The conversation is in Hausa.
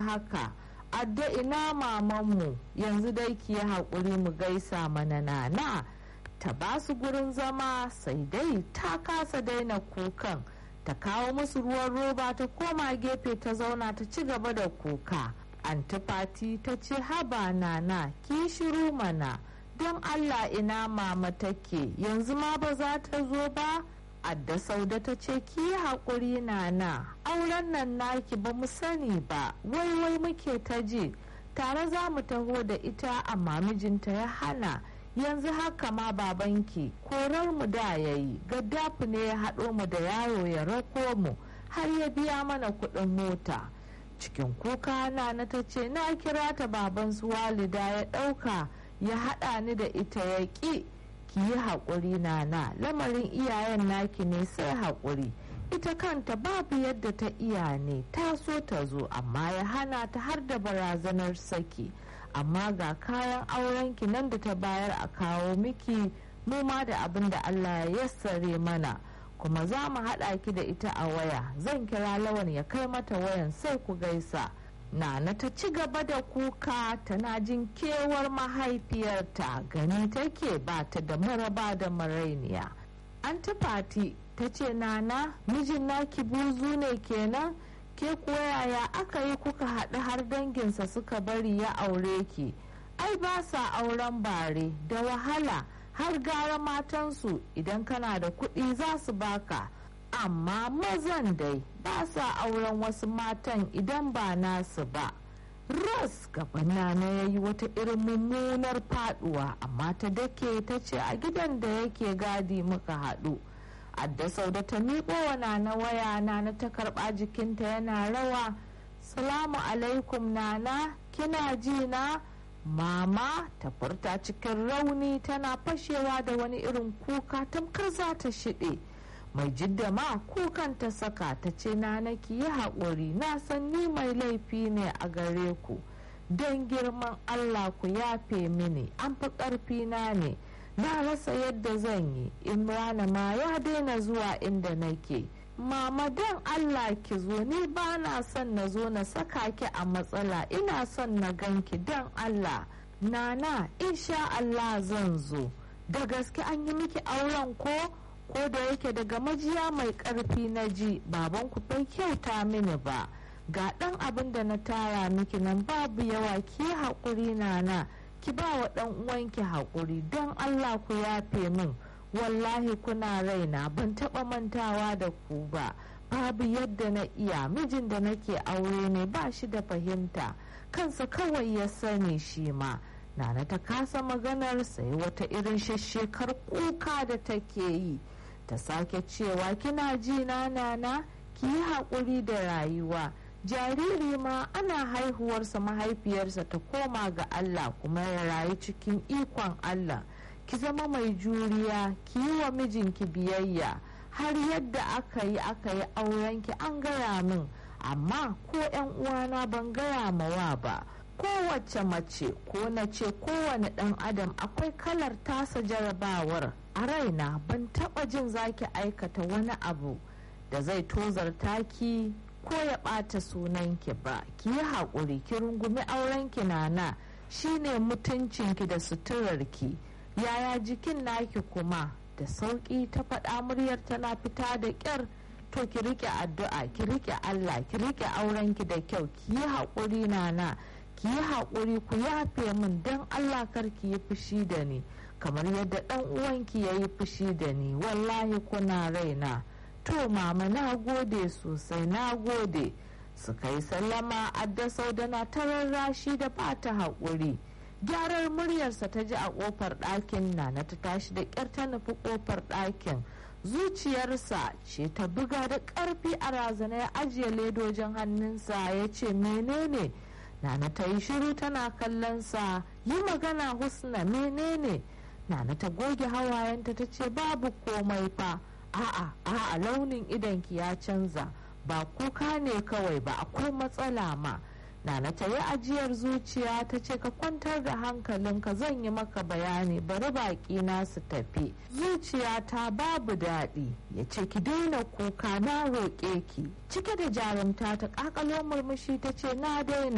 haka adda ina mamanmu yanzu dai ki yi haƙuri mu gaisa mana nana ta ba su gurin zama sai dai ta kasa daina kukan ta kawo musu ruwan roba ta koma gefe ta zauna ta ci gaba da kuka antifati ta ce haba nana ki shiru mana don allah ina mama take yanzu ma ba za ta zo ba adda sauda ta ce ki yi haƙuri nana auren nan naki ba mu sani ba wai wai muke ta ji tare za mu taho da ita amma mijinta ya hana yanzu haka ma babanki korar mu da ya yi gaddafi ne ya haɗo mu da yaro ya rako mu har ya biya mana kuɗin mota cikin kuka na ta ce na kira ta baban su walida ya ɗauka ya haɗa ni da ita ya ƙi ki yi haƙuri nana lamarin iyayen naki ne sai haƙuri ita kanta babu yadda ta iya ne ta so ta zo amma ya hana ta har da barazanar saki amma ga kayan aurenki nan da ta bayar a kawo miki mu ma da abin da allah ya yassare mana kuma za mu haɗa ki da ita a waya zan kira lawan ya kai mata wayan sai ku gaisa Nana ta ci gaba da kuka tana jin kewar mahaifiyarta gani take ba ta da maraba da marainiya. An fati ta ce nana mijin naki buzu ne kenan ke kuwa yaya aka yi kuka haɗu har danginsa suka bari ya aure ki. Ai ba sa auren bare da wahala har gara matansu idan kana da kuɗi za su baka. amma mazan dai ba sa auren wasu matan idan ba nasu ba ras gabana na ya yi wata irin mummunar faduwa amma ta dake ta ce a gidan da yake gadi muka haɗu adda sauda ta miƙo wa na waya na ta karɓa jikinta yana rawa salamu alaikum nana kina ji na mama ta furta cikin rauni tana fashewa da wani irin kuka tamkar za ta shiɗe mai jidda ma kukan ta saka ta ce na naki yi haƙuri na san ni mai laifi ne a gare ku don girman allah ku yafe mini an fi ƙarfi na ne na rasa yadda zan yi imrana ma ya daina zuwa inda nake mama don allah ki zo ni ba na son na zo na saka ki a matsala ina son na ganki don allah nana insha allah zan zo da gaske an yi miki auren ko ko da yake daga majiya mai karfi na ji baban ku bai kyauta mini ba ga dan abin da na tara miki nan babu yawa ki haƙuri nana ki ba wa dan uwanki haƙuri don allah ku yafe min wallahi kuna raina ban taɓa mantawa da ku ba babu yadda na iya mijin da nake aure ne ba shi da fahimta kansa kawai ya sani shi ma nana ta kasa maganar sai wata irin shashshekar kuka da take yi ta sake cewa kina ji na nana ki yi haƙuri da rayuwa jariri ma ana haihuwarsa mahaifiyarsa ta koma ga allah kuma ya rayu cikin ikon allah ki zama mai juriya ki yi wa mijinki biyayya har yadda aka yi aka yi aurenki an gaya min amma ko 'yan uwana ban gaya mawa ba kowace mace ko na ce kowane ɗan adam akwai kalar tasa jarabawar a raina ban taɓa jin zaki aikata wani abu da zai tozarta ki ko ya ɓata sunanki ba ki yi haƙuri ki rungumi aurenki nana shine mutuncinki da suturarki yaya jikin naki kuma da sauƙi ta faɗa muryar tana fita da ƙyar to ki rike addu'a ki rike allah ki rike aurenki da kyau ki yi haƙuri nana ki yi haƙuri ku yafe min don allah kar ki yi fushi da ni kamar yadda ɗan uwanki ya yi fushi da ni wallahi kuna raina to mama na gode sosai na gode suka yi sallama adda saudana ta rarrashi da ba ta haƙuri gyarar muryarsa ta ji a ƙofar ɗakin na na ta tashi da ƙyar ta nufi ƙofar ɗakin zuciyarsa ce ta buga da ƙarfi a razana ya ajiye ledojin hannunsa ya ce menene nana ta yi shiru tana kallon sa yi magana husna menene nana ta goge hawayenta ta ce babu komai fa a'a a'a launin idanki ya canza ba kuka ne kawai ba akwai matsala ma nana ta yi ajiyar zuciya ta ce ka kwantar da hankalinka zan yi maka bayani bari baki na su tafi zuciya ta babu daɗi ya ce ki daina kuka na roƙe ki cike da jarumta ta ƙaƙalo murmushi ta ce na daina